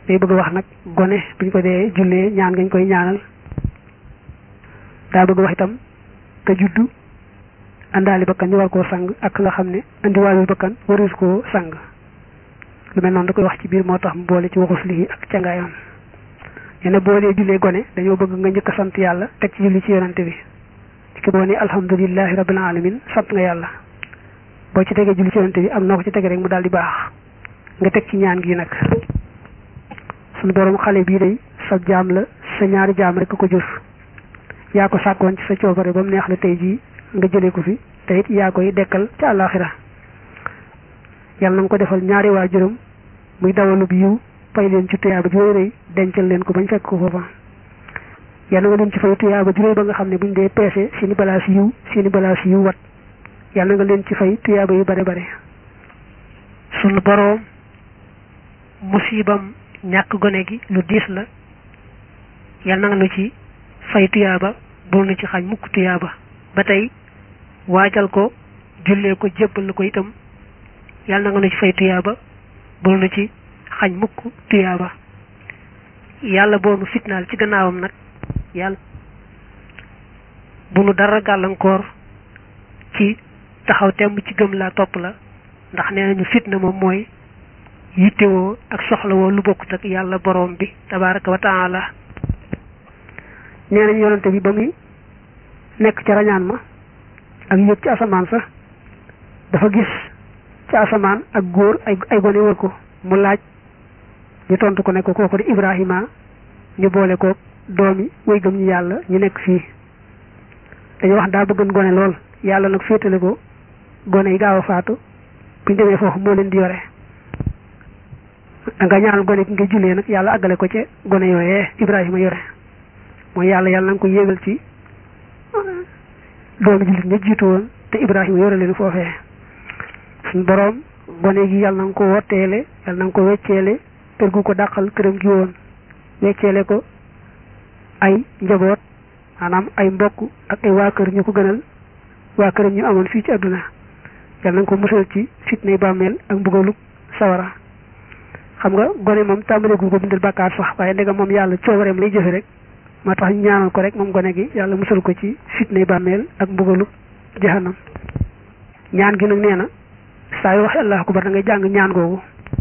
day bëgg wax nag gone buñ ko dee jullee ñaan ngañ koy ñaanal daa bëgg wax itam te juddu àndaali bakkan ñu war koo sang ak nga xam ne andiwaalul bakkan warus koo sang lu mel noonu da koy wax ci biir moo tax mu boole ci waxus lii ak cangaayam yene boo dee jullee gone dañoo bëgg nga njëkk a sant yàlla teg ci julli ci yonante bi ci ki boo ne alhamdulilahi rabbil alamin sant nga yàlla boo ci tegee julli ci yonante bi am noo ko ci tege rek mu daal di baax nga teg ci ñaan gi nag suñu borom xale bii day sa jaam la sa ñaari jaam rek ko jur yaa ko sàkkoon ci sa coobare ba mu neex la tey jii nga jëlee ko fi te it yaa koy dekkal ca àllaaxira yàlla na nga ko defal ñaari waajuram muy dawalu bi yiw fay leen ci tuyaaba ju rëy dencal leen ko bañ fekk ko foofa yàlla nga leen ci fay tuyaaba ju rëy ba nga xam ne buñ dee peese seeni balaas yiw seeni balaas yiw wat yàlla nga leen ci fay tuyaaba yu bare bare sunu boroom musibam ñàkk gone gi lu diis la yàlla na nga nu ci fay tuyaaba bul nu ci xañ mukk tuyaaba ba tey waajal ko jullee ko jébbal ko itam yàlla na nga nu ci fay tuyaaba bul nu ci xañ mukk tuyaaba yàlla boo nu fitnaal ci gannaawam nag yàlla bu nu dara gàllankoor ci taxaw temm ci gëm laa topp la ndax nee nañu fitna moom mooy yittewoo ak soxlawoo lu bokkut ak yàlla boroom bi tabaraka wa taala nee nañ yonante bi ba muy nekk ca rañaan ma ak yëg ci asamaan sa dafa gis ci asamaan ak góor ay ay gone wër ko mu laaj ñu tontu ko ne ko kooku di Ibrahima ñu boole ko doomi way gëm ñu yàlla ñu nekk fii dañu wax daa bëggan gone lool yàlla nag féetale ko gone yi gaaw a faatu buñ demee foofu moo leen di yore nga ñaanal gone gi nga jullee nag yàlla àggale ko ca gone yooyee Ibrahima yore mooy yàlla yàlla na nga ko yéegal ci doomi jullit ña jiitu woon te Ibrahima yore leen foofee suñ boroom gone gi yàlla na nga ko wotteele yàlla na nga ko wecceele kër gu ko dàqal këram gi woon wecceele ko ay njaboot maanaam ay mbokk ak ay waa kër ñu ko gënal waa këram ñu amoon fii ci àdduna yàlla na nga ko musal ci fitnay bàmmeel ak mbugalu sawara xam nga gone moom tàmbaleegul ko bindal bàkkaar sax waaye ndegam moom yàlla coobareem lay jëfe rek moo tax ñu ñaanal ko rek moom gone gi yàlla musal ko ci fitnay bàmmeel ak mbugalu jahannam ñaan gi nag nee na saa yu waxee allahu akbar da ngay jàng ñaan googu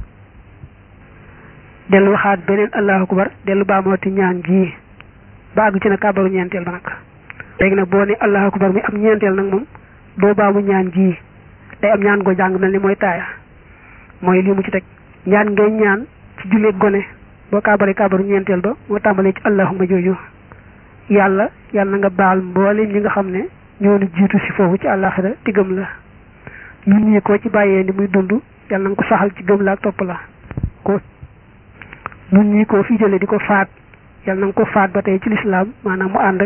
dellu waxaat beneen allahu akbar dellu baamooti ñaan gii ba àgg ci na kàbbaru ñeenteel ba nag léegi nag boo ne allahu akbar mi am ñeenteel nag moom doo baamu ñaan gii day am ñaan goo jàng mel ni mooy taaya mooy lii mu ci teg ñaan ngay ñaan ci jullee gone boo kàbbaree kàbbaru ñeenteel ba moo tàmbalee ci allahuma jooju yàlla yàlla na nga baal mboolem ñi nga xam ne ñoo nu jiitu si foofu ci àllaaxira te gëm la ñun ñii koo ci bàyyee ni muy dund yàlla na nga ko saxal ci gëm la ak topp la ko ñun ñii koo fi jëlee di ko faat yàlla na nga ko faat ba tey ci lislaam maanaam mu ànd ak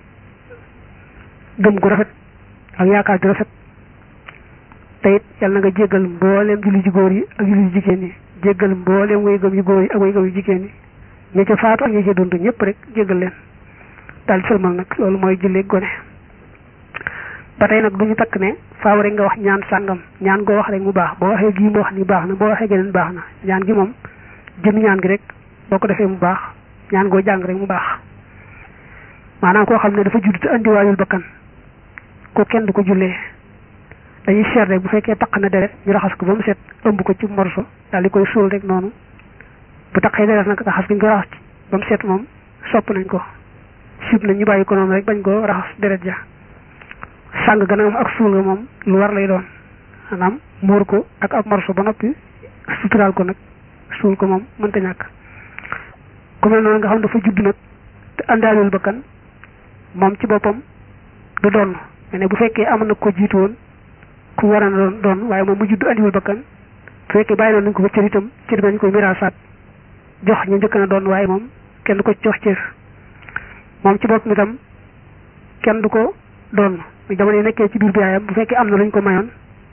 gëm gu rafet ak yaakaar gu rafet te it yàlla na nga jéggal mbooleem julli ji góor yi ak julli ji jigéen yi jéggal mbooleem way gëm yu góor yi ak way gëm yu jigéen yi ña ca faatu ak ña ca dund ñëpp rek jéggal leen daal di sëlmal nag loolu mooy julli gone ba tey nag du ñu takk ne faaw rek nga wax ñaan sàngam ñaan goo wax rek mu baax boo waxee gii mu wax ni baax na boo waxee geneen baax na ñaan gi moom jëm ñaan gi rek boo ko defee mu baax ñaan goo jàng rek mu baax maanaam koo xam ne dafa judd te andiwaayul bakkan ko kenn du ko jullee dañuy seet rek bu fekkee taq na deret ñu raxas ko ba mu set ëmb ko ci morso daal di koy suul rek noonu bu taqee deret nag raxas gi ñu ko raxas ci ba mu set moom sopp nañ ko sib nañ ñu bàyyi ko noonu rek bañ ko raxas deret ja sàng gën a am ak suul nga moom lu war lay doon maanaam muur ko ak ab morso ba noppi suturaal ko nag suul ko moom mënta ñàkk ku mel noonu nga xam dafa judd nag te àndaalul bakkan moom ci boppam du doon ne bu fekkee amoon na ko jiitu woon ku war a doon doon waaye moom mu judd andiwul bakkan bu fekkee bàyyi noonu nañ ko fa cër itam cër dañ koy miraasaat jox ñu njëkk na doon waaye moom kenn du ko jox cër moom ci boppam itam kenn du ko doon jamono yi nekkee ci biir bi yaayam bu fekkee am na luñ ko mayoon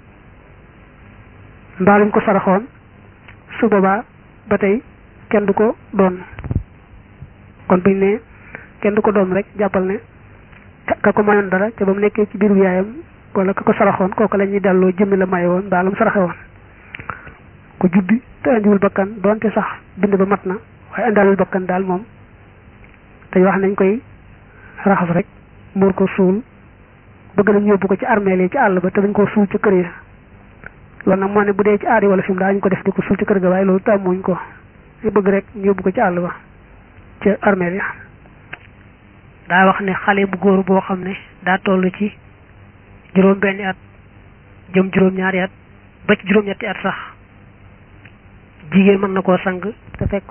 mbaa luñ ko saraxoon su boobaa ba tey kenn du ko doon kon buñ ne kenn du ko doon rek jàppal ne ka ko mayoon dara ca ba mu nekkee ci biir bi yaayam wala ka ko saraxoon kooku la ñuy delloo jëmmi la maye woon mbaa lu mu saraxe woon ku juddi te indiwul bakkan doonte sax bind ba mat na waaye indaalul bakkan daal moom te wax nañ koy raxas rek muur ko suul bëgg nañ yóbbu ko ci armeel yi ci àll ba te dañ ko suul ci kër yi loolu nag moo ne bu dee ci aadi wala fi mu daañu ko def di ko suul ci kër ga waaye loolu tàmmuñ ko ñu bëgg rek ñu yóbbu ko ci àll ba ci armeel ya daa wax ne xale bu góor boo xam ne daa toll ci juróom benni at jëm juróom ñaari at ba ci juróom ñetti at sax jigéen mën na koo sang te fekk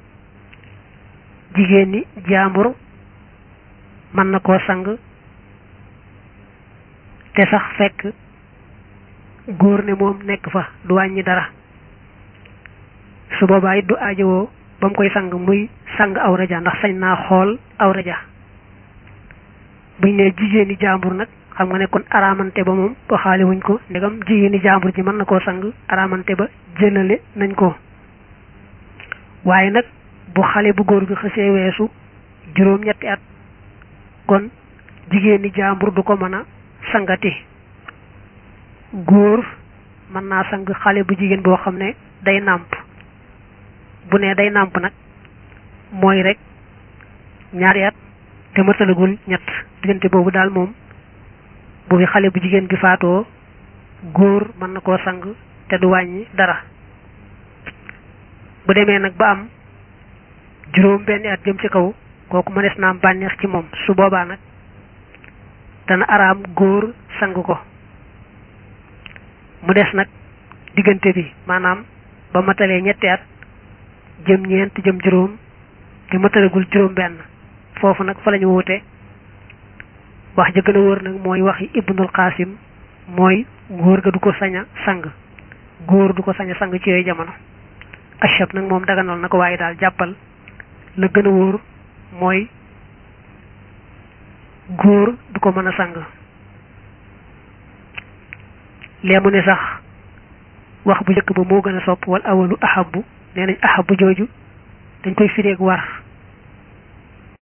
jigéen ni jaambur mën na koo sang te sax fekk góor ne moom nekk fa du wàññi dara su boobaa it du aajowoo ba mu koy sang muy sang awra ja ndax sañ naa xool awra ja buñ ne jigéeni jaambur nag xam nga ne kon araamante ba moom waxaale wuñ ko ndegam jigéeni jaambur ji mën na koo sang araamante ba jëlale nañ ko waaye nag bu xale bu góor bi xësee weesu juróom ñetti at kon jigéeni jaambur du ko mën a sangati góor mën naa sang xale bu jigéen boo xam ne day nàmp bu ne day nàmp nag mooy rek ñaari at te matalagul ñett diggante boobu daal moom bu fi xale bu jigéen bi faatoo góor mën na koo sang te du wàññi dara bu demee nag ba am juróom benn at jëm ci kaw kooku mënees na am bànneex ci moom su boobaa nag dana araam góor sang ko mu des nag diggante bi maanaam ba matalee ñetti at jëm ñeent jëm juróom te matalagul juróom benn foofu nag fa lañu wuute wax ja gën a wóor nag mooy waxi ibnul qasim mooy góor ga du ko sañ a sang góor du ko sañ a sang ci yooyu jamono achab nag moom daganal na ko waaye daal jàppal la gën a wóor mooy góor du ko mën a sang lee mu ne sax wax bu njëkk ba moo gën a sopp wal awalu ahabu nee nañ ahabu jooju dañ koy fireeg war